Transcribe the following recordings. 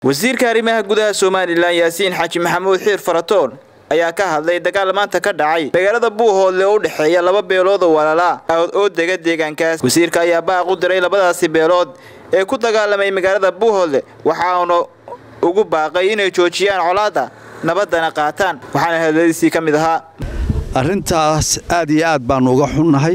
wasiirka arrimaha gudaha somalilan yaasiin xaaji maxamuud xiir faratoon ayaa ka hadlay dagaal maanta ka dhacay magaalada buuhoodle oo u dhexeeya laba beelood oo walaalaa oo dega deegaankaas wasiirka ayaa baaq u diray labadaasi beelood ee ku dagaalamay magaalada buuhoodle waxaana ugu baaqay inay joojiyaan colaadda nabaddana qaataan waxaana hadladiisii ka mid ahaa arrintaas aad iyo aad baannu uga xunnahay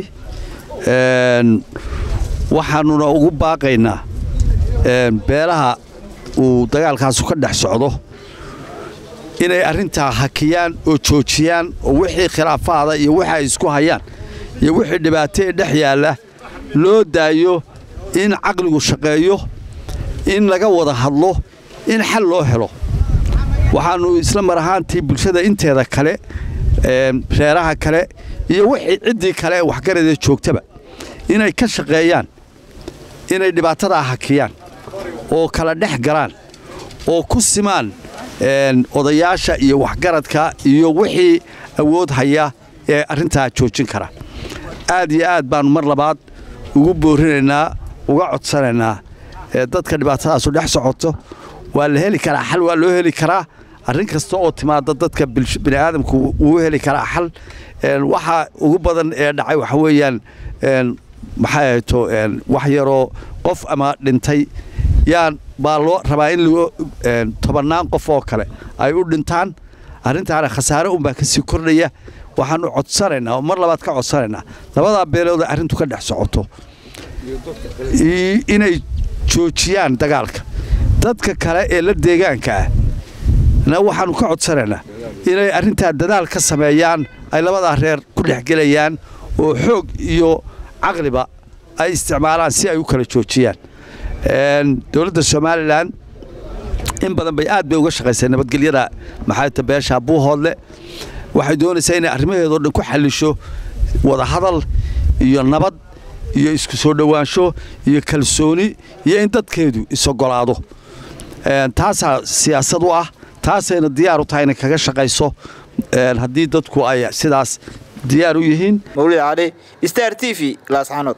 waxaannuna ugu baaqaynaa beelaha uu dagaalkaasu ka dhex socdo inay arrintaa hakiyaan oo joojiyaan oo wixii khilaafaada iyo wixi ay isku hayaan iyo wixii dhibaato ee dhex yaalla loo daayo in caqligu shaqeeyo in laga wada hadlo in xal loo helo waxaannu isla mar ahaantii bulshada inteeda kale reeraha kale iyo wixii ciddii kale ee waxgaradee joogtaba inay ka shaqeeyaan inay dhibaatadaa hakiyaan oo kala dhex galaan oo ku simaan odayaasha iyo waxgaradka iyo wixii awood haya ee arrintaa joojin kara aad iyo aad baannu mar labaad ugu boorinaynaa uga codsanaynaa dadka dhibaatadaasu dhex socoto waa la heli karaa xal waa loo heli karaa arrin kasta oo timaada dadka bini'aadamku wuu heli karaa xal waxa ugu badan ee dhacay waxa weeyaan maxay ahayto wax yaroo qof ama dhintay yaan baa loo rabaa in tobannaan qof oo kale ay u dhintaan arrintaana khasaare unbaa ka sii kordhaya waxaannu codsanaynaa oo mar labaad ka codsanaynaa labadaa beelooda arrintu ka dhex socoto inay joojiyaan dagaalka dadka kale ee la deegaanka ah na waxaannu ka codsanaynaa inay arrintaa dadaal ka sameeyaan ay labadaa reer ku dhexgelayaan oo xoog iyo caqliba ay isticmaalaan si ay u kala joojiyaan dowladda somalilan in badan bay aad bay uga shaqaysay nabadgelyada maxaayta beesha buuhoodle waxay doonaysaa inay arrimaheedoo dhan ku xallisho wadahadal iyo nabad iyo isku soo dhowaansho iyo kalsooni iyo in dadkeedu isogolaado taasaa siyaasad u ah taasayna diyaar u tahay inay kaga shaqayso haddii dadku ay sidaas diyaar u yihiin mawlid cali star t v laasxanood